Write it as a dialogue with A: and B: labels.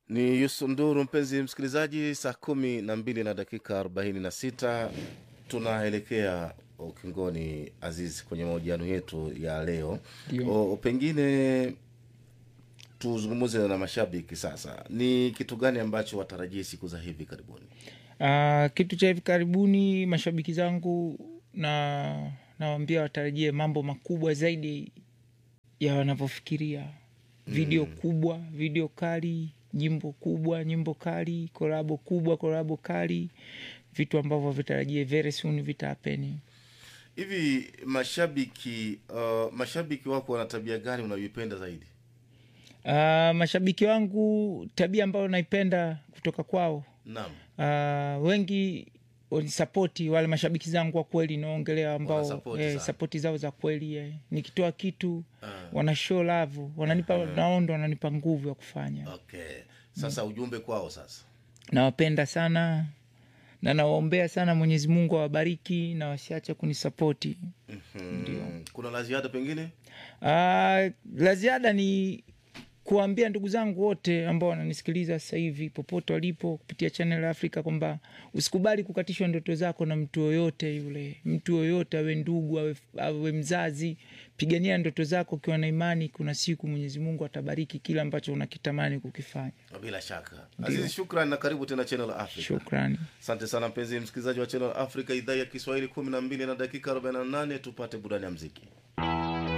A: ni Yusunduru, mpenzi msikilizaji, saa kumi na mbili na dakika arobaini na sita tunaelekea ukingoni, Azizi, kwenye mahojiano yetu ya leo.
B: Ndio.
A: O, pengine tuzungumze na mashabiki sasa, ni kitu gani ambacho watarajie siku za hivi karibuni?
B: Uh, kitu cha hivi karibuni mashabiki zangu na nawambia watarajie mambo makubwa zaidi ya wanavyofikiria video kubwa video kali nyimbo kubwa nyimbo kali korabo kubwa korabo kali vitu ambavyo vitarajie very soon vitapeni
A: Hivi mashabiki uh, mashabiki wako wana tabia gani unayoipenda zaidi?
B: uh, mashabiki wangu tabia ambayo naipenda kutoka kwao
A: Naam,
B: uh, wengi wanisapoti wale mashabiki zangu wa kweli naongelea ambao
A: Wanasapoti
B: eh,
A: sana.
B: sapoti zao za kweli eh. nikitoa kitu
A: Ah.
B: wana show love wananipa naondo wananipa nguvu ya kufanya
A: okay. Sasa ujumbe kwao sasa.
B: nawapenda sana na nawaombea sana mwenyezi mungu awabariki na wasiache kunisapoti
A: Mm, kuna la ziada pengine?
B: Ah, la ziada ni kuwaambia ndugu zangu wote ambao wananisikiliza sasa hivi popote walipo kupitia Channel Africa kwamba usikubali kukatishwa ndoto zako na mtu yoyote yule, mtu yoyote awe ndugu awe, awe mzazi. Pigania ndoto zako ukiwa na imani, kuna siku Mwenyezi Mungu atabariki kile ambacho unakitamani kukifanya.
A: Bila shaka. Azizi, shukran na karibu tena Channel Africa.
B: Shukrani.
A: Asante sana mpenzi msikilizaji wa Channel Africa idhaa ya Kiswahili kumi na mbili na dakika 48 tupate burani ya mziki.